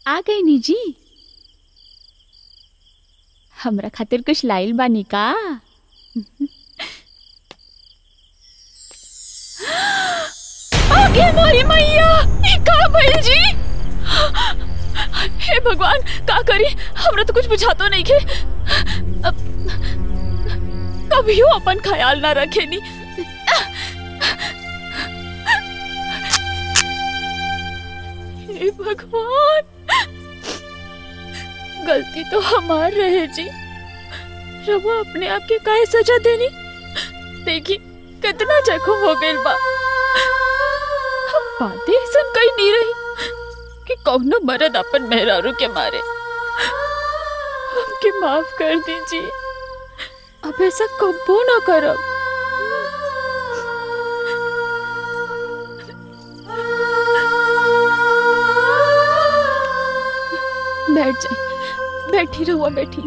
आ गई नी जी हमरा खातिर कुछ लाइल बानी का आगे मोरी मैया ई का भइल जी हे भगवान का करी हमरा तो कुछ बुझातो नहीं के अब कभियो अपन ख्याल ना रखेनी हे भगवान गलती तो हमार रहे जी रवा अपने आप के काहे सजा देनी देखी कितना जख्म हो गइल बा हम बातें सब कही नहीं रही कि कौनो मर्द अपन मेहरारू के मारे हमके माफ कर दीजिए अब ऐसा कबो ना करब बैठ जाए बैठी रहुआ बैठी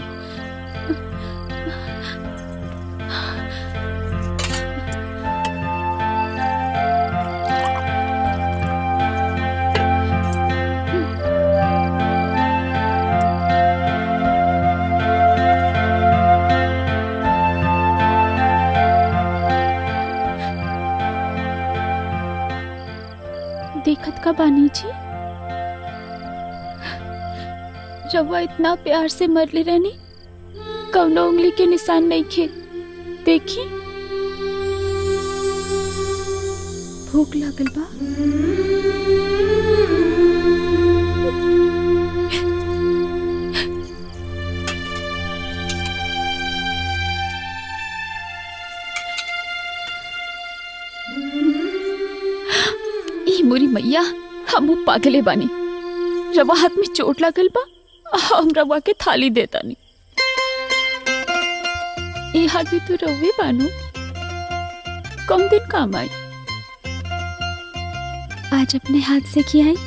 देखत का बानी जी रवा इतना प्यार से मरले रहनी कौनो उंगली के निशान नहीं खे देखी भूख लागल बा ई मोरी मैया हम पागले बानी रवा हाथ में चोट लागल बा हम रवा के थाली देता नहीं ये हाथ भी तो रवे बानू कम दिन काम आई आज अपने हाथ से किया है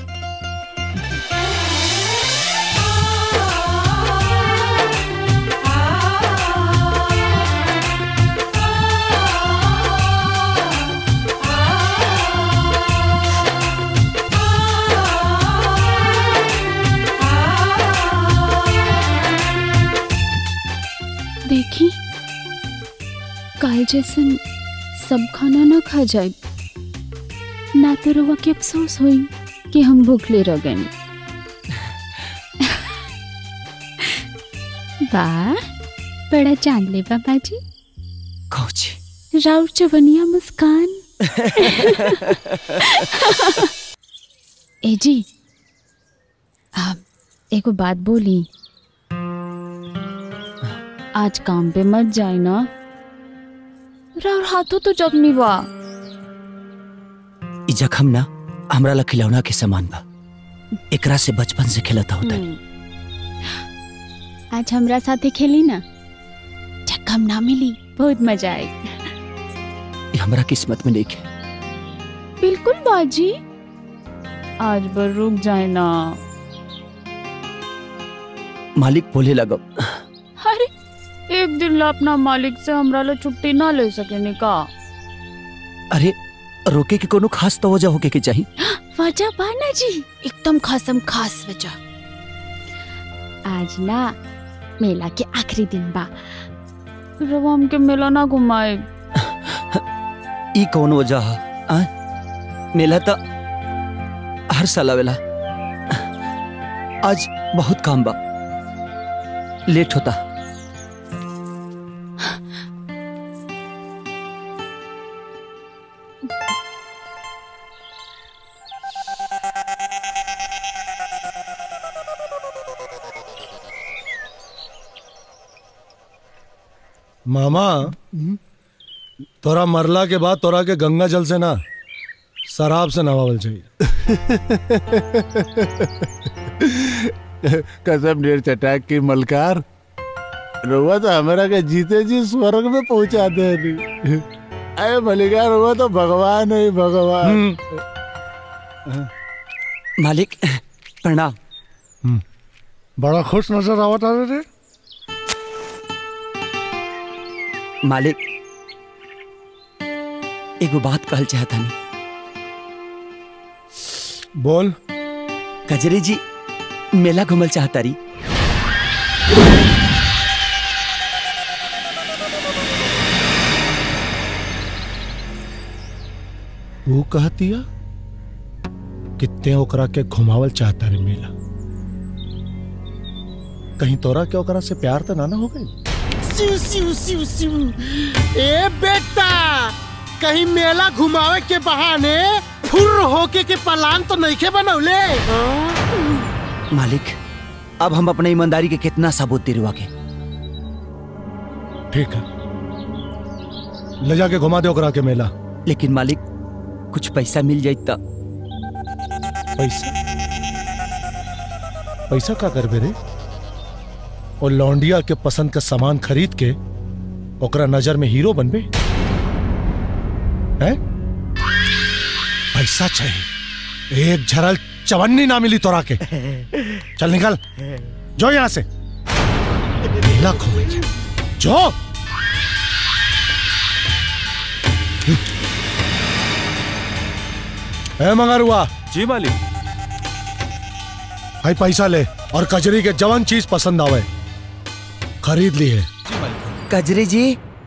देखी काल जैसन सब खाना ना खा जाए ना तो रवा के अफसोस होई कि हम भूखले रह गए वाह बड़ा जान ले बाबा जी कौची राउर चवनिया मुस्कान ए जी आप एगो बात बोली आज काम पे मत जाए ना राउर हाथों तो जख्मी बा ई जखम ना हमरा ला खिलौना के समान बा एकरा से बचपन से खेलता होता आज हमरा साथे खेली ना जख्म ना मिली बहुत मजा आई ई हमरा किस्मत में नहीं है बिल्कुल बाजी आज बर रुक जाए ना मालिक बोले लगो अरे एक दिन ला अपना मालिक से हमरा ला छुट्टी ना ले सके का अरे रोके के कोनो खास तो वजह होके के चाहिए वजह बाना जी एकदम खासम खास वजह आज ना मेला के आखिरी दिन बा रवा हमके मेला ना घुमाए ई कौन वजह है आ? मेला तो हर साल आवेला आज बहुत काम बा लेट होता मामा तोरा मरला के बाद तोरा के गंगा जल से ना शराब से नवावल चाहिए कसम ढेर चटाक की मलकार रुआ तो हमारा के जीते जी स्वर्ग में पहुंचा दे नहीं अरे मलिकार रुआ तो भगवान है भगवान मालिक प्रणाम बड़ा खुश नजर आवत आ रे मालिक एगो बात कहल चाहता नहीं बोल कजरी जी मेला घूमल चाहता रही वो कहतिया कितने ओकरा के घुमावल चाहता रे मेला कहीं तोरा के ओकरा से प्यार तो ना ना हो गई सिउ सिउ सिउ सिउ ए बेटा कहीं मेला घुमावे के बहाने फुर होके के पलान तो नहीं के बनौले मालिक अब हम अपने ईमानदारी के कितना सबूत दिलवा के ठीक है ले जाके घुमा दे ओकरा के मेला लेकिन मालिक कुछ पैसा मिल जाए तो पैसा पैसा का करबे रे और लौंडिया के पसंद का सामान खरीद के ओकरा नजर में हीरो बनबे हैं पैसा चाहिए एक झरल चवन्नी ना मिली तोरा के चल निकल जो यहां से मेला घूमेंगे जो ए मंगरुआ जी मालिक भाई पैसा ले और कजरी के जवन चीज पसंद आवे खरीद ली है कजरी जी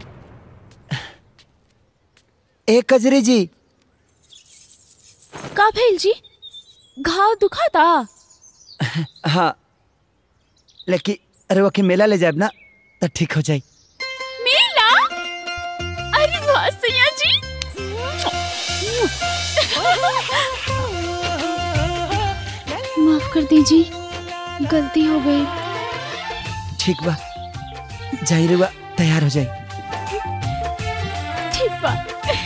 ए कजरी जी का भेल जी घाव दुखाता हाँ लेकिन अरे वो के मेला ले जाए ना तो ठीक हो जाए मेला अरे वाह सैया जी माफ कर दीजिए गलती हो गई ठीक बा जाई रे बा तैयार हो जाए ठीक बा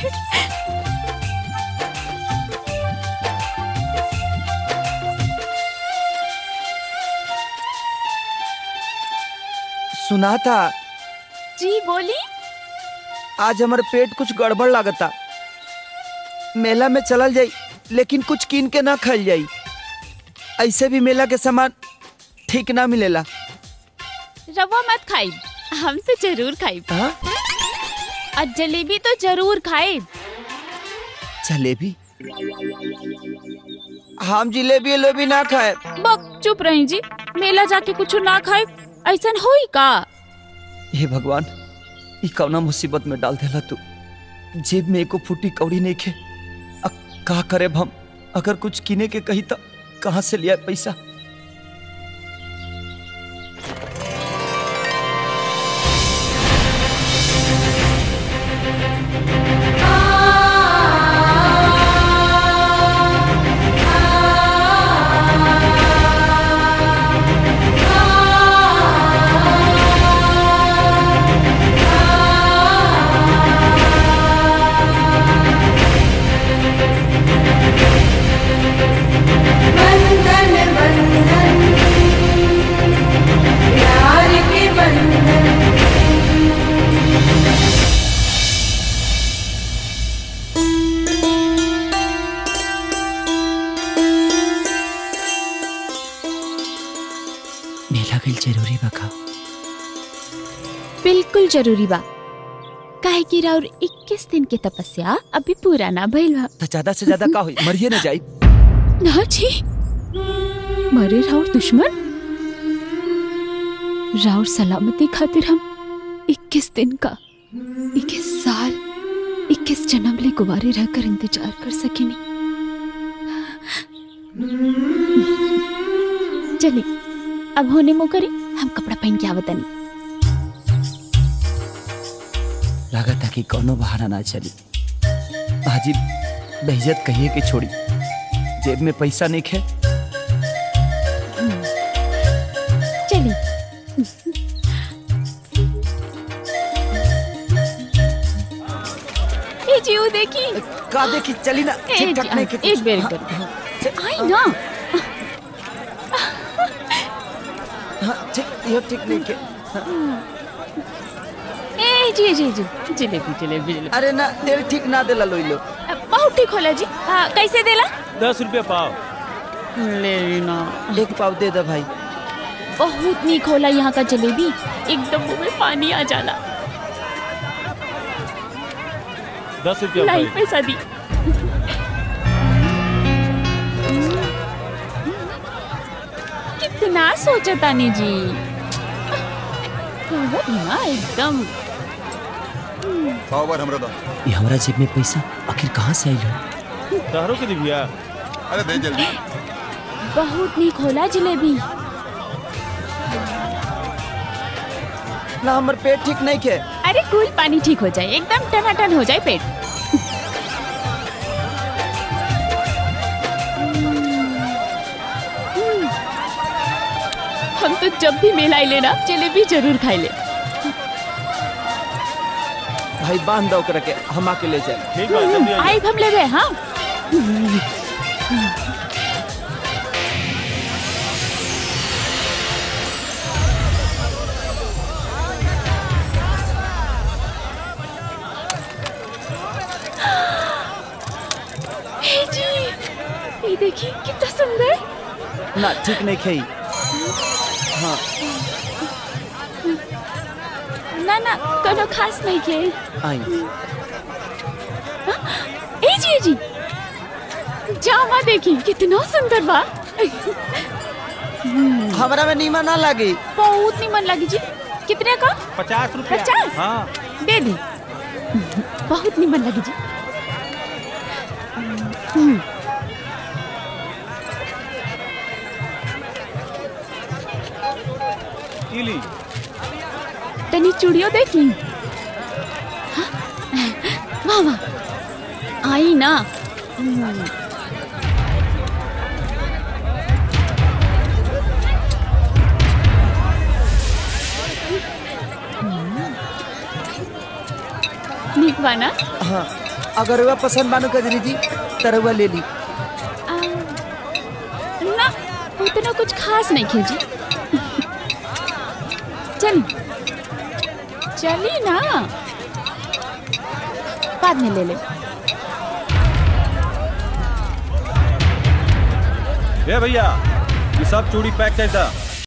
सुना था जी बोली आज हमारे पेट कुछ गड़बड़ लागता मेला में चलल जाई लेकिन कुछ कीन के ना खाइल जाई ऐसे भी मेला के सामान ठीक ना मिलेला रवा मत खाई हम तो जरूर खाई हाँ और जलेबी तो जरूर खाए जलेबी हम जिलेबी उलेबी ना खाए बक चुप रही जी मेला जाके कुछ ना खाए ऐसा होई का हे भगवान ई कौना मुसीबत में डाल देला तू जेब में एको फूटी कौड़ी नहीं खे अब का करे हम अगर कुछ किने के कही तो कहाँ से लिया पैसा बंधन बंधन प्यार के बंधन मेला गई जरूरी बका बिल्कुल जरूरी बा काहे कि राउर 21 दिन के तपस्या अभी पूरा ना भइल बा तो ज्यादा से ज्यादा का हुई मरिए ना जाई ना जी मरे राउर दुश्मन राउर सलामती खातिर हम 21 दिन का 21 साल 21 जन्म ले कुवारे रहकर इंतजार कर सकेनी चलिए अब होने मो करे हम कपड़ा पहन के आवतनी लगा था कि कोनो बहाना ना चली हाजी बेइज्जत कहिए कि छोड़ी जेब में पैसा नहीं खे चलिए ए जी वो देखी का देखी चली ना ए ठीक ठाक जी, नहीं के एक बेर हाँ, कर आई ना हाँ, ठीक यो ठीक नहीं के ए जी जी जी जलेबी जलेबी जलेबी अरे ना तेल ठीक ना देला लोई लो बहुत ठीक होला जी हाँ कैसे देला दस रुपया पाव ले ना एक पाव दे दे भाई बहुत नीक होला यहाँ का जलेबी एकदम मुंह में पानी आ जाला दस रुपया लाई भाई पैसा दी कितना सोचतानी जी कहत ना एकदम सौ बार हमरा दो ये हमारा जेब में पैसा आखिर कहाँ से आई है तहरो के दी भैया अरे दे जल्दी बहुत नीक होला जिलेबी ना हमर पेट ठीक नहीं के अरे कूल पानी ठीक हो जाए एकदम टनाटन हो जाए पेट हम तो जब भी मेला आइले ना जलेबी जरूर खाई ले भाई बांध दो ओकरा के हम आके ले जाए ठीक बा जल्दी आइए आई हम ले गए हाँ हे जी ये देखिए कितना सुंदर ना ठीक नहीं खाई हाँ ना ना कोनो खास नहीं के आई ए जी ए जी जामा देखी कितना सुंदर बा हमरा में नीमा ना लगी बहुत निमन लगी जी कितने का पचास रुपया पचास? हाँ दे दी बहुत निमन लगी जी ई ली तनी चूड़ियों देख ली हाँ? वाह वाह आई ना नीक बा ना हाँ अगर वह पसंद बानो कजरी जी तरवा ले ली आ, ना उतना कुछ खास नहीं खींची चल चली ना बाद में ले ले ए भैया ये सब चूड़ी पैक कर दा